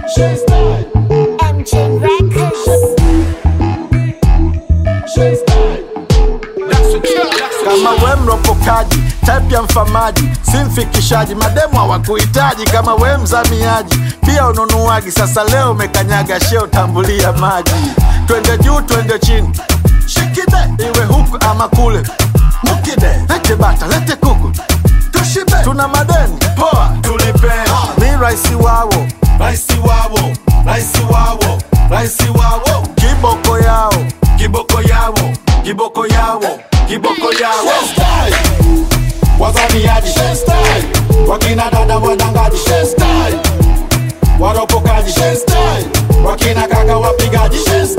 MJ Records. kama we mropokaji type ya mfamaji si mfikishaji mademu hawakuhitaji kama we mzamiaji pia ununuaji sasa leo umekanyaga sheo tambulia maji twende juu twende chini shikide iwe huku ama kule mukide lete bata lete kuku tushibe tuna madeni poa tulipe mi raisi wawo raisi wao raisi wao raisi wao kiboko yao kiboko yao kiboko yao kiboko yao wazamiaji wakina dada wadangaji waropokaji wakina kaka wapigaji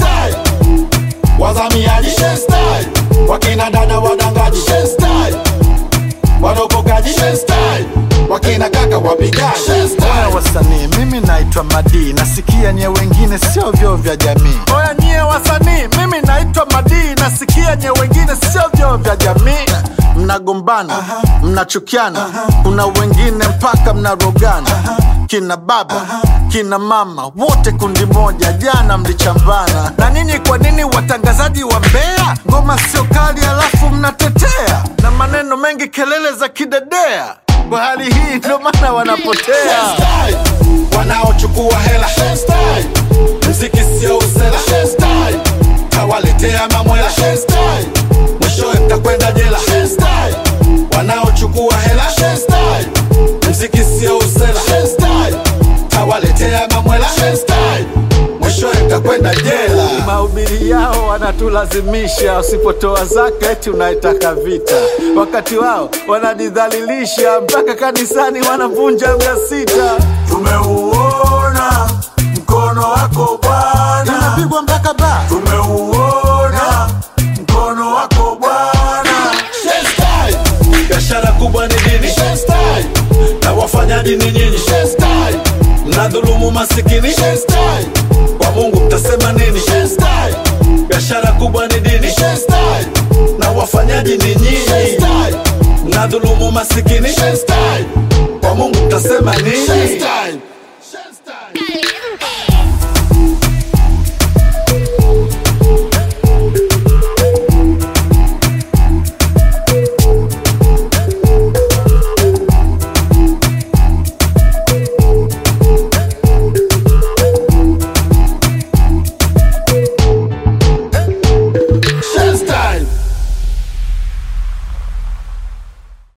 wazamiaji wakina dada wadangaji waropokaji wakina kaka wapigaji Oya wasanii, mimi naitwa Madi, nasikia nye wengine sio vyoo vya jamii. Oya nyie wasanii, mimi naitwa Madi, nasikia nye wengine sio vyoo vya jamii. Mnagombana, mnachukiana, kuna wengine mpaka mnarogana. Kina baba, kina mama, wote kundi moja, jana mlichambana. Na ninyi kwa nini watangazaji wa Mbeya? Ngoma sio kali alafu mnatetea na maneno mengi, kelele za kidedea. Kwa hali hii ndo maana wanapotea. wanaochukua hela mziki sio usela kawaletea mamwela mwishowe mtakwenda jela wanaochukua hela mziki sio usela kawaletea mamwela mwishowe mtakwenda jela mahubiri yao wanatulazimisha, usipotoa zaka eti unaitaka vita. Wakati wao wananidhalilisha, mpaka kanisani wanavunja mia sita. tumeuona mkono wako bwana Inapigwa mpaka ba tumeuona mkono wako bwana biashara kubwa ni dini na wafanya dini nyinyi mnadhulumu masikini kwa mungu mtasema nini biashara kubwa ni dini na wafanyaji ni nyinyi mnadhulumu masikini kwa mungu mtasema nini